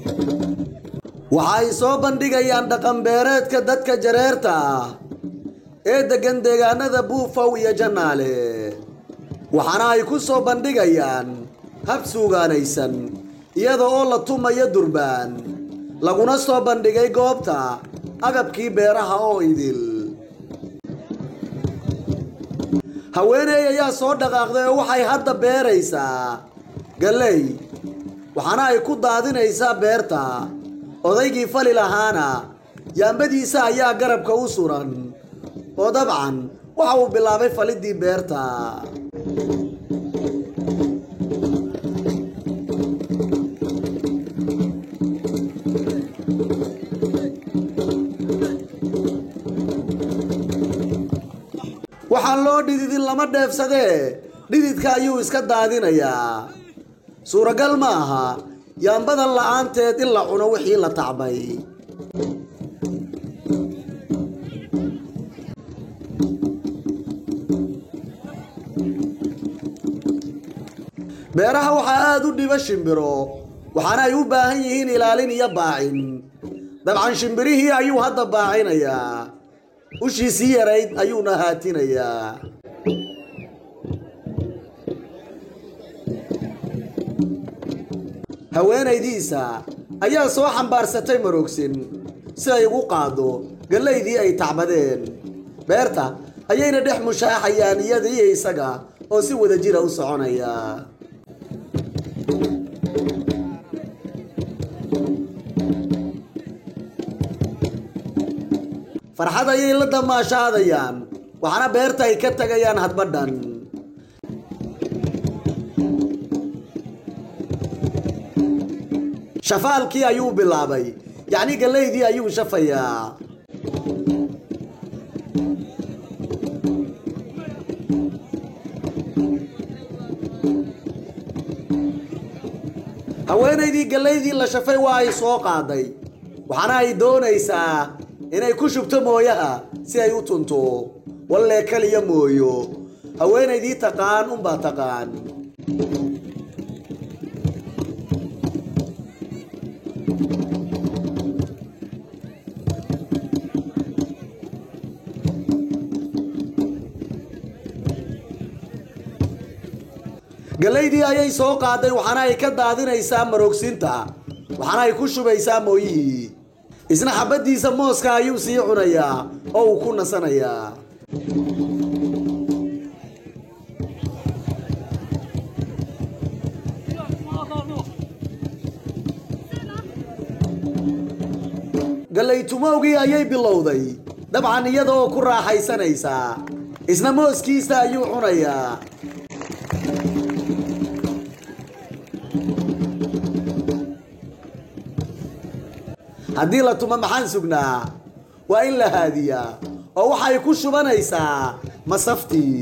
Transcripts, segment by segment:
waxay soo bandhigayaan dhaqanbeereedka dadka jareerta ah ee deggan deegaanada buufow iyo jannaale waxaana ay ku soo bandhigayaan hab suugaanaysan iyada oo la tumayo durbaan laguna soo bandhigay goobta agabkii beeraha oo idil haweeney ayaa soo dhaqaaqday oo waxay hadda beeraysaa galley waxaana ay ku daadinaysaa beerta odaygii fali lahaana yaambadiisa ayaa garabka u suran oo dabcan waxa uu bilaabay falidii beerta waxaan loo dhididin lama dheefsadee dhididka ayuu iska daadinayaa suuragal ma aha yaambadan la'aanteed in la cuno wixii la tacbay beeraha waxaa aada u dhiba shimbiro waxaana ay u baahan yihiin ilaalin iyo baacin dabcan shimbirihii ayuu hadda baacinayaa ushiisii yarayd ayuuna haatinayaa haweenaydiisa ayaa soo xambaarsatay maroogsin si ay ugu qaado gallaydii ay tacbadeen beerta ayayna dhex mushaaxayaan iyada iyo isaga oo si wada jira u soconaya farxad ayay la damaashaadayaan waxaana beerta ay ka tagayaan hadbadhan shafaalkii ayuu bilaabay yacni gallaydii ayuu shafayaa haweenaydii gallaydii la shafay waa ay soo qaaday waxaana ay doonaysaa inay ku shubto mooyaha si ay u tunto wallee kaliya mooyo haweenaydii taqaan unbaa taqaan gallaydii ayay soo qaaday waxaana ay ka daadinaysaa maroogsinta waxaana ay ku shubaysaa mooyihii isna xabaddiisa mooska ayuu sii cunayaa oo uu ku nasanayaa gallaytumowgii ayay bilowday dabcan iyada oo ku raaxaysanaysaa isna mooskiisa ayuu cunayaa haddii la tumo maxaan sugnaa waa in la haadiyaa oo waxay ku shubanaysaa masaftii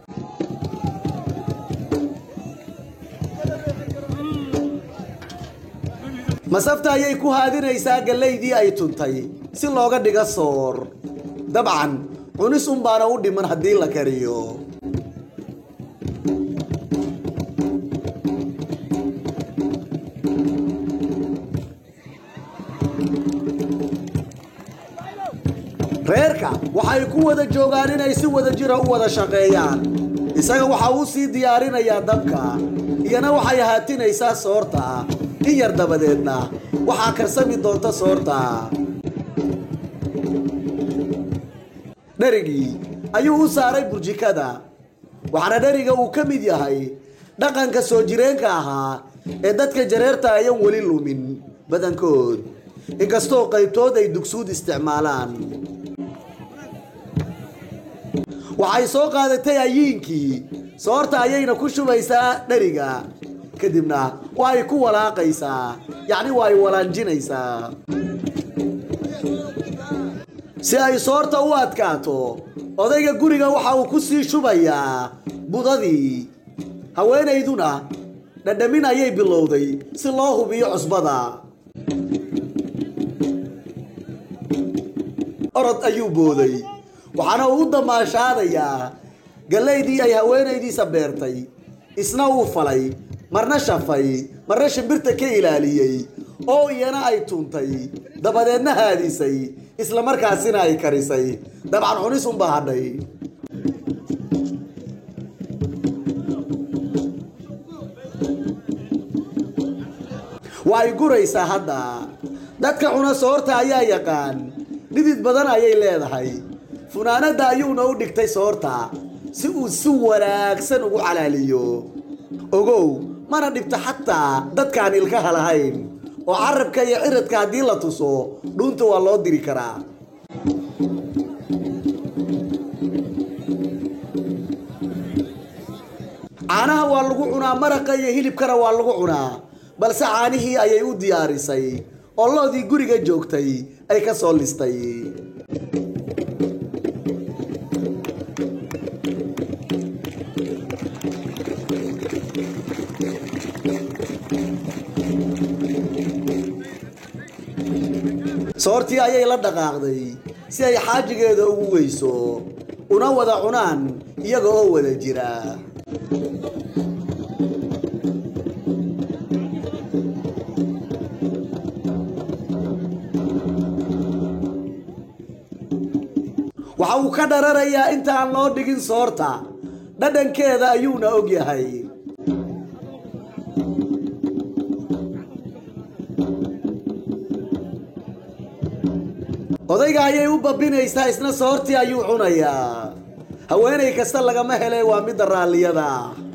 masafta ayay ku haadinaysaa gallaydii ay tuntay si looga dhiga soor dabcan cunis unbaana u dhiman haddii la kariyo reerka waxay ku wada joogaan inay si wada jira u wada shaqeeyaan isaga waxa uu sii diyaarinayaa dabka iyana waxay haatinaysaa soorta in yar dabadeedna waxaa karsami doonta soorta dherigii ayuu u saaray burjikada waxaana dheriga uu ka mid yahay dhaqanka soo jireenka ahaa ee dadka jareerta ayan weli lumin badankood inkastoo qaybtood ay dugsuud isticmaalaan waxay soo qaadatay ayiinkii soorta ayayna ku shubaysaa dheriga kadibna waa ay ku walaaqaysaa yacni waa ay walaanjinaysaa si ay soorta u adkaato odayga guriga waxa uu ku sii shubayaa budadii haweenayduna dhadhamin ayay bilowday si loo hubiyo cusbada orod ayuu booday waxaana uu u damaashaadayaa gallaydii ay haweenaydiisa beertay isna uu falay marna shafay marna shimbirta ka ilaaliyey oo iyana ay tuuntay dabadeedna haadisay isla markaasina ay karisay dabcan cunis unba hadhay waa ay guraysaa hadda dadka cuna soorta ayaa yaqaan dhidid badan ayay leedahay funaanadda ayuuna u dhigtay soorta si uu si wanaagsan ugu calaaliyo ogow mana dhibto xataa dadkaan ilkaha lahayn oo carabka iyo ciradka haddii la tuso dhuunta waa loo diri karaa caanaha waa lagu cunaa maraqa iyo hilibkana waa lagu cunaa balse caanihii ayay u diyaarisay oo loodii guriga joogtay ay ka soo listay soortii ayay la dhaqaaqday si ay xaajigeeda ugu weyso una wada cunaan iyaga oo wada jira waxa uu ka dhararayaa inta aan loo dhigin soorta dhadhankeeda ayuuna og yahay odayga ayay u babinaysaa isna soortii ayuu cunayaa haweenay kasta lagama hele waa midda raalliyada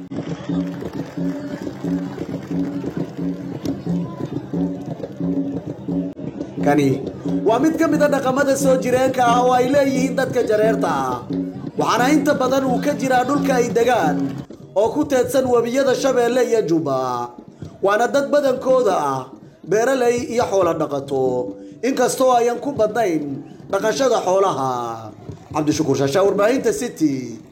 kani waa mid ka mid a dhaqamada soo jireenka ah oo ay leeyihiin dadka jareerta ah waxaana inta badan uu ka jiraa dhulka ay degaan oo ku teedsan webiyada shabeelle iyo jubba waana dad badankooda ah beeraley iyo xoolo dhaqato inkastoo ayan ku badnayn dhaqashada xoolaha cabdishukuur shaashaa warbaahinta city